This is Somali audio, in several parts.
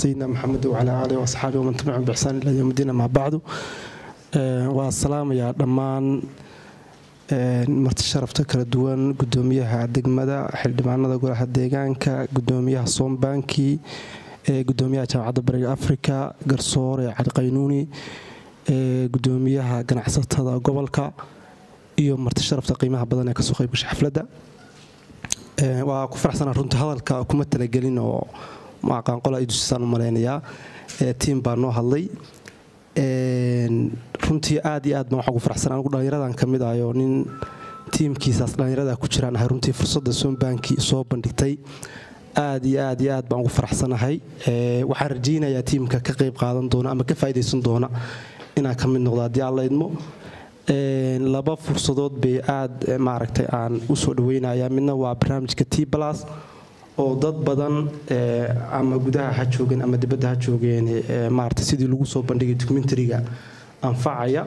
sayidina maxamed wacalaa aalihi waasxaabihi waman tabicum bixsaan ilaa yowm diin amaa bacdu waa salaamayaa dhammaan marti sharafta kala duwan gudoomiyaha degmada xildhibaanada golaha deegaanka gudoomiyaha soombanki gudoomiyaha jaamacadda bariga africa garsoore cali qaynuuni gudoomiyaha ganacsatada gobolka iyo marti sharafta qiimaha badan ee kasoo qaybgashay xafladda waa ku faraxsana runtii hadalka kuma talagelin oo aqaanqola idusisaan u malaynayaa tiim baa noo hadlay runtii aad iyo aad baan waxaa ugu faraxsan anigu dhallinyaradan ka mid ahay oo nin tiimkiisaas dhallinyarada ku jiraan ahay runtii fursadda soombanki soo bandhigtay aad iyo aad iyo aad baan ugu faraxsanahay waxaan rajaynayaa tiimka ka qayb qaadan doona ama ka faa'idaysan doona inaan ka mid noqdo haddii aan la idmo laba fursadood bay aad maaragtay aan u soo dhaweynaya midna waa barnaamijka t blas oo dad badan ama gudaha ha joogeen ama dibadda ha joogeen maarata sidii lagu soo bandhigay documentariga anfacaya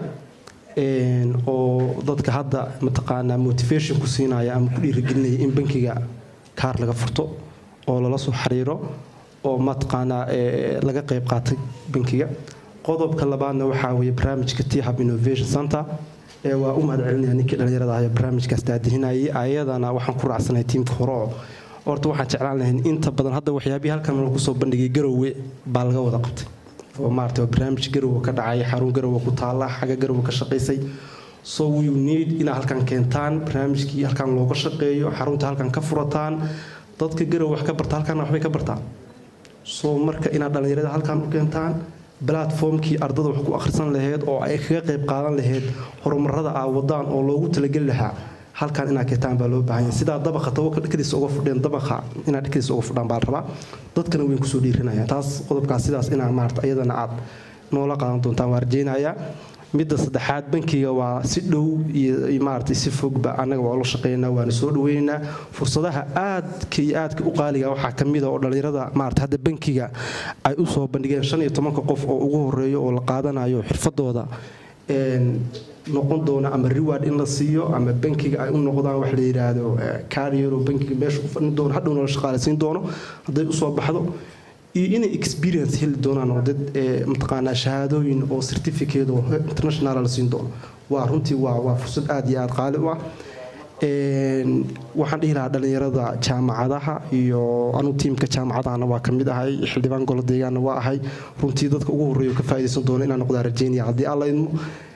oo dadka hadda mataqaanaa motivation ku siinaya ama ku dhiirigelinaya in bankiga kaar laga furto oo lala soo xiriiro oo mataqaanaa laga qayb qaatay bankiga qodobka labaadna waxaa weeye barnaamijka thab innovation center waa u mahad celinaya ninkii dhallinyarada ahayo barnaamijkaas daadihinayay ayadana waxaan ku raacsanahay tiimka hore oo horta waxaan jeclaan lahayn inta badan hadda waxyaabihii halkan lagu soo bandhigay garowe baa laga wada qabtay oo maarata waa barnaamij garowe ka dhacay xarun garowe ku taala xagga garowe ka shaqaysay so you need inaad halkan keentaan barnaamijkii halkan looga shaqeeyo xarunta halkan ka furataan dadka garowe wax ka barta halkan waxbay ka bartaan so marka inaad dhallinyarada halkan u keentaan platformkii ardada wax ku akhrisan laheyd oo ay kaga qayb qaadan laheyd horumarada aa wadaan oo loogu talageli lahaa halkan inaad ketaan baa loo baahanya sidaa dabaqa tawakkal dhakadiisa uga fudheen dabaqa inaad dhakadiisa uga fudhaan baa la rabaa dadkana weyn kusoo dhiirinaya taas qodobkaas sidaas inaa maarata iyadana aad noola qaadan doontaan waa rajaynayaa midda saddexaad bankiga waa si dhow iyo maarata si fogba annaga waa ula shaqeynaa waana soo dhaweynaynaa fursadaha aadka iyo aadka u qaaliga waxaa ka mida oo dhallinyarada maarata hadda bankiga ay u soo bandhigeen shan iyo tobanka qof oo ugu horeeyo oo la qaadanayo xirfadooda noqon doona ama reward in la siiyo ama bankiga ay u noqdaan wax la yidhaahdo carriero bankiga meesha u fadhin doono hadhowna la shaqaalaysiin doono hadday usoo baxdo iyo inay experience heli doonaan oo dad mataqaanaa shahaadooyin oo certificate oo international la siin doono waa runtii waa waa fursad aad iyo aad qaali u ah waxaan dhihi lahaa dhallinyarada jaamacadaha iyo anu tiimka jaamacadahana waa ka mid ahay xildhibaan golo deegaanna waa ahay runtii dadka ugu horreeya ka faa'idaysan doono inaan noqdaa rajaynaya haddii alla idmo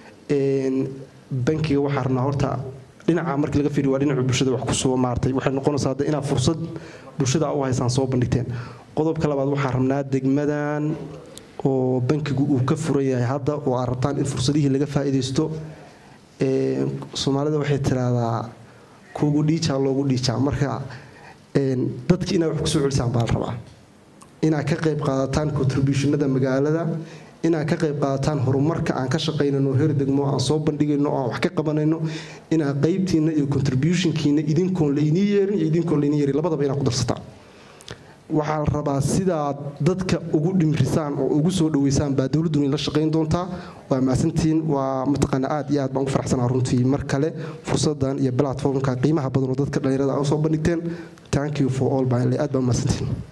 bankiga waxaa rabnaa horta dhinaca markii laga fiiriyo waa dhinaca bulshada wax kusoo maartay waxay noqonaysaa hadda inaad fursad bulshada u haysaan soo bandhigteen qodobka labaad waxaa rabnaa degmadan oo bankigu uu ka furan yahay hadda oo aad rabtaan in fursadihii laga faa'iidaysto soomaalida waxay tiraahdaa kuugu dhiijaa loogu dhiijaa marka dadki inaad wax kusoo celisaan baa la rabaa inaad ka qayb qaadataan contributionada magaalada inaad ka qayb qaadataan horumarka aan ka shaqaynano heer degmo aan soo bandhigayno aan wax ka qabanayno inaad qaybtiina iyo contributionkiina idinkoon laynii yeerin iyo idinkoon laynii yeerin labadaba inaad ku darsataan waxaa la rabaa sidaad dadka ugu dhimrisaan oo ugu soo dhaweysaan baa dowladduna la shaqayn doontaa waa mahadsantiin waa mataqaana aad iyo aad baan ugu faraxsanaa runtii mar kale fursadan iyo platformka qiimaha badan oo dadka dhallinyarada a usoo bandhigteen thank you for all baan aad baan mahadsantiin